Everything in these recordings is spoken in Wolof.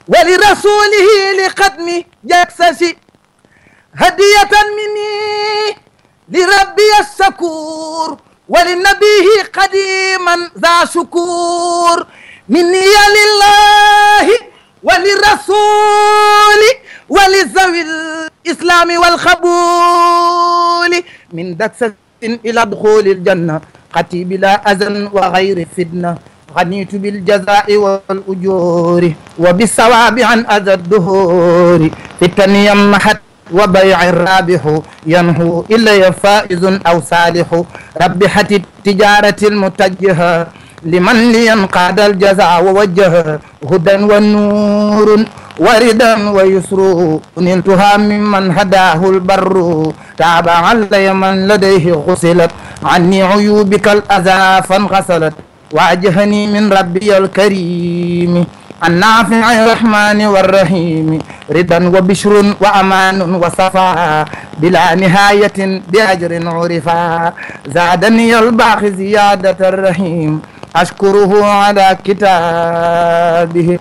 ولرسوله لختم جكسس هدية مني لربي الشكور ولنبيه قديما ذا شكور مني لله وللرسول ولذوي الإسلام والقبول من دكسة إلى دخول الجنة قتي بلا أذى وغير فتنة غنيت بالجزاء والأجور وبالثواب عن أذى الدهور في التنية محت وبيع الرابح ينهو إلا فائز أو صالح ربحت التجارة المتجهة لمن لينقاد الجزاء ووجه هدى والنور وردا ويسر نلتها ممن هداه البر تعب علي من لديه غسلت عني عيوبك الأذى فانغسلت واجهني من ربي الكريم النافع الرحمن والرحيم رضا وبشر وأمان وصفاء بلا نهاية بأجر عرفا زادني الباقي زيادة الرحيم أشكره على كتابه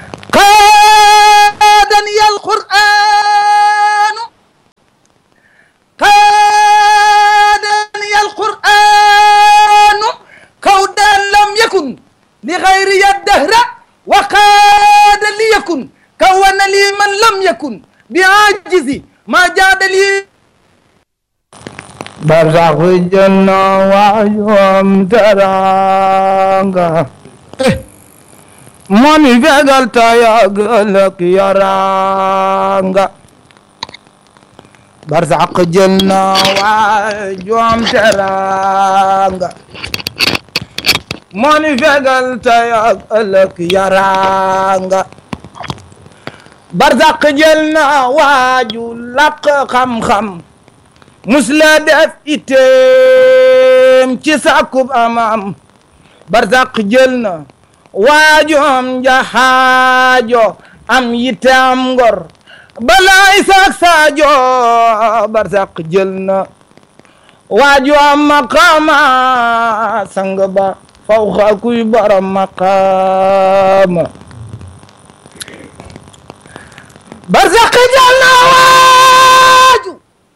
قادني القرآن قادني القرآن قودا لم يكن لغيري الدهر وقاد ليكن كون لي من لم يكن بعاجزي ما جاد لي برزخ الجنة وعيوم ترانغا ماني فقل تياقلك يرانغا برزخ الجنة وعيوم ترانغا moni fegal tay ak ëllëg yaraanga barzaq jël na waaju làq xam-xam musla def iteem ci sàkkub amam barzaq jël na waaju am jaxaajo am yitte am ngor balaay saak saajo barzaq jël na waaju am maqaama sang ba fawxa kuy borom maqaama barzaq jël na waaju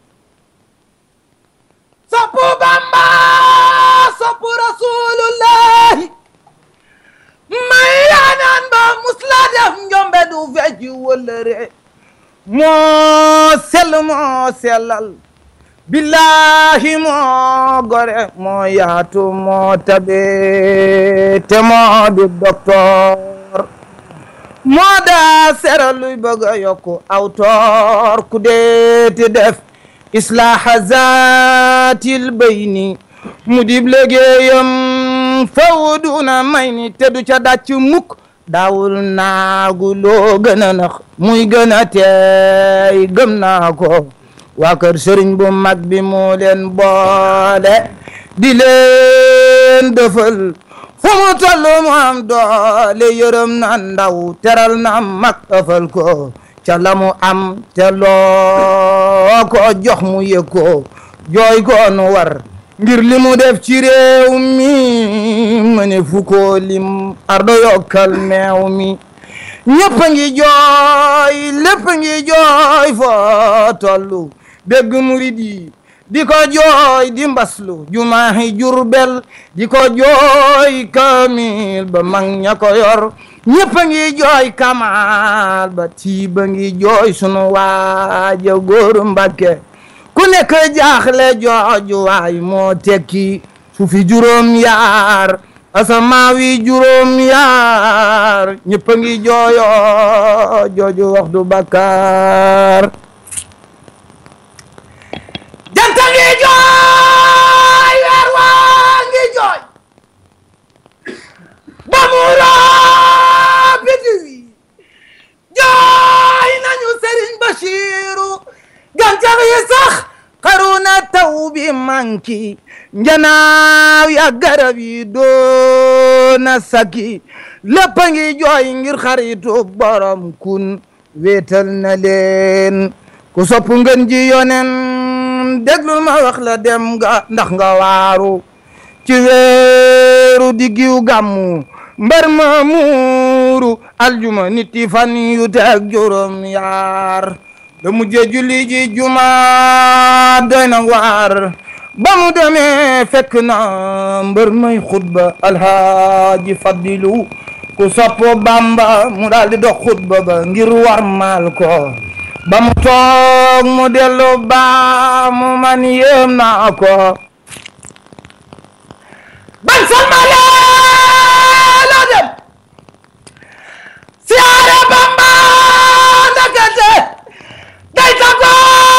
soppu Bamba soppu Rasulullahi may yaanaan ba musla def njombe du fecci wëllëre moo sell moo sellal billahi moo gore moo yaatu moo tabe te moo di docteur moo daa sera luy bëgg a yokku aw toor ku deeti def islaaha zaatil bayni mu dib liggéeyam faw duna may ni te du ca dàcc mukk daawul naagu loo gën a nax muy gën a teey gëm naa ko waa kër sëriñ bu mag bi moo leen boole di leen dëfal fu mu toll mu am doole yërëm na ndaw teral na mag ëfal ko ca la mu am te loo ko jox mu yëg ko jooy ko nu war ngir li mu def ci réew mi ma ne fu ko lim ardo yokkal meew mi ñëpp a ngi jooy lépp a ngi jooy foo tollu dégg murid yi di ko jooy di mbaslu jumaahi jurbel di ko jooy kamil ba mag ña ko yor ñëpp a ngi jooy kamal ba tiiba ngi jooy sunu waaja góoru Mbàkke ku nekk jaaxle jooju waay moo tekki su fi juróom yaar asamaawi juróom yaar ñëpp a ngi jooyo jooju wax du bakkaar janta ngi jooy weer waa ngi jooy ba mu roo bidi wi jooy nañu Sëriñ Bachiru gàncax yi sax xaruna taw bi manki njanaaw ya garab yi doona saki lépp a ngi jooy ngir xaritu borom kun wéetal na leen ku sopp ngeen ji yonen déglul ma wax la dem nga ndax nga waaru ci weeru diggiw gàmmu mbar ma muuru aljuma nit yi fan yu teg juróom yaar da mujje julli ji juma doy na waar ba mu demee fekk na mbër may xutba alhaaji fadilu ku soppo bamba mu daal di dox xutba ba ngir war maal ko ba mu toog mu dellu ba mu man yéem naa ko ban salmale la dem siyaare bamba ndakate day tako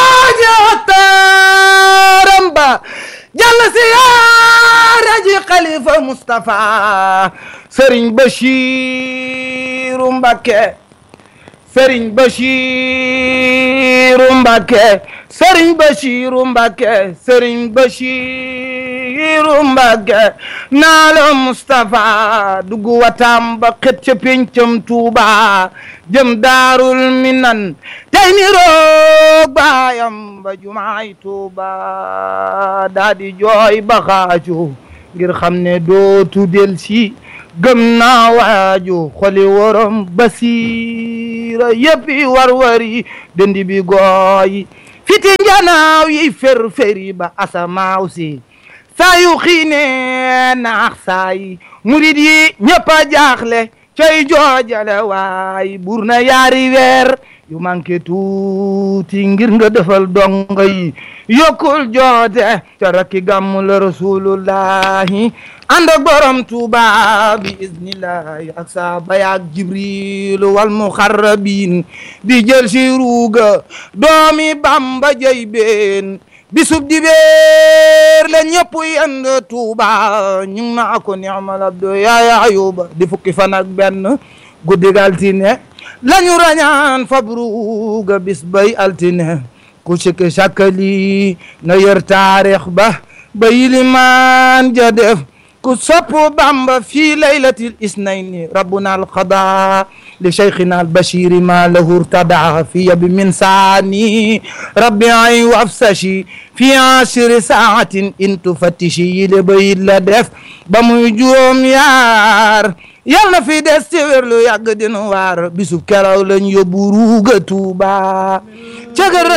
jotaaram ba jàll siyaare ji xalifa Mustapha Sëriñ Bachiru Mbakke Sëriñ Bachiru Mbakke Sëriñ Bachiru Mbakke Sëriñ Bachiru Mbakke naalo Mustapha dugg watam ba xet ca pencam Tuuba jëm daarul minan tey ni roog baayam ba jumaay Tuuba daa di jooy ba xaaju ngir xam ne dootu del si gëm naa waaju xoli worom basiira yëppi war-wari dëndi bi gooyi fiti njanaaw yi fer-feri ba asamaaw si saa yu xiine naax saa yi murid yi ñëpp a jaaxle coy joojale waay bur na yaari weer yu manqué tuuti ngir nga defal donga yi yokkul joote ca rakki gàmmu la rasulullahi ànd ak borom tuuba bi iznillahi ak saaba yaak jibril wal muxarrabin di jël si ruuga doomi bamba jëy been bisub dibeer la ñëpp yend tuuba ñu ngi naa ko ni'mal abdu yaaya ayuba di fukki fan ak benn guddig altine lañu rañaan fabruga bis bay altine ku sikki sakkali na yër taarix ba ba yilimaan ja def ku sopp bamba fii laylatil isnayni rabbuna alqada li cheikhina albashiri ma lahu irtada fi yabi min saani rabbi ay wafsashi fi ashri saatin in tufattishi yile bayit la def ba muy juróom yaar yal na fi des ci wér lu yàgg dinu waar bisub keraw lañ yóbbu ruuga tuuba